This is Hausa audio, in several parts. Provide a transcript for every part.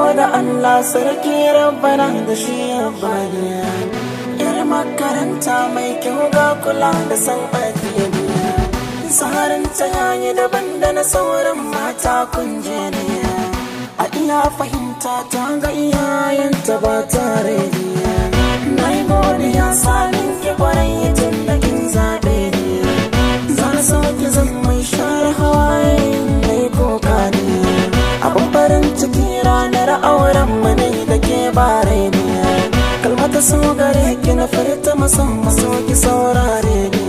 gode Allah sarki rabbana da shi ya bani yar makaranta mai kyau ga kula da san addini tsarin ta yayi daban da na sauran mata kunje ne a iya fahimta ta ga iyayenta ba tare ne na yi godiya sanin ki kwarai tun da kin zaɓe ne za na sauke zan mai share hawaye mai koka ne abin farin ciki ranar auren mu ne da ke bare ne kalmata so gare ki na furta musamman so ki saurare ne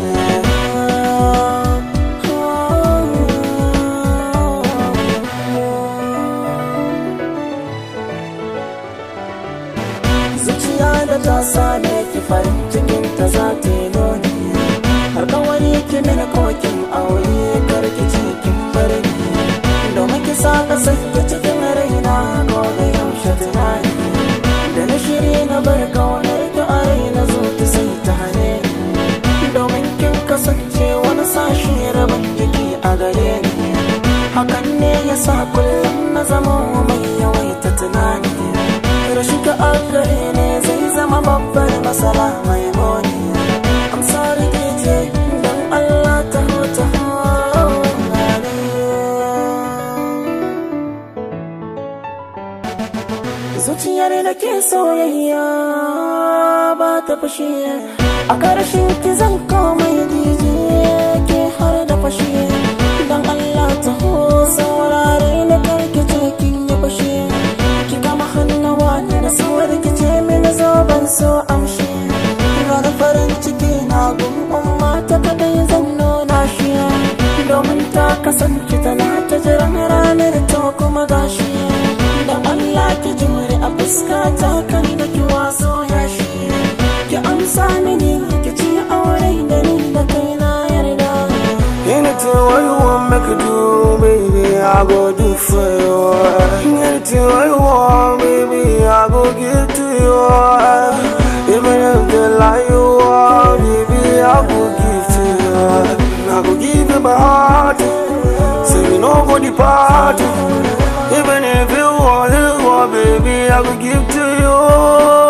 zuciya da ta same ki farin cikin ta za ta yi nuni har kawai ki mini kokin aure karki cikin barni domin ki sa ka sanya cikin raina ko da yaushe tunani da na shiri na bar kaunar ki a raina zo ki sai ta hane domin kin kasance wani sashi rabin jiki a gare ni hakan ne ya sa kullum na zama mai yawaita tunani rashi ka a gare ne zai zama babbar masala mai moni I'm sorry DJ don Allah ta hota zuciyar da ke soyayya ba ta fashe a ƙarshen ki zan komai DJ ke har da fashe don Allah ta ho saurare na karki ce kin yi fashe ki kama hannuwa ne da sauwar ki ce mini zo ban so amshi ranar farin ciki na gun mata kadai zan nuna shi domin ta kasance tana ta jiran ranar ta kuma gashi da Allah ki jure a fuskata kan da ki waso ya shi ki amsa mini ki ci aure da ni da kai na yarda Anything what you want make you do, baby, I go do for you. Anything what you want, baby, I go give to you. Even if they lie you are, baby, I go give to you. I go give you my heart, say we no go depart. Even if you want, you want, baby, I go give to you.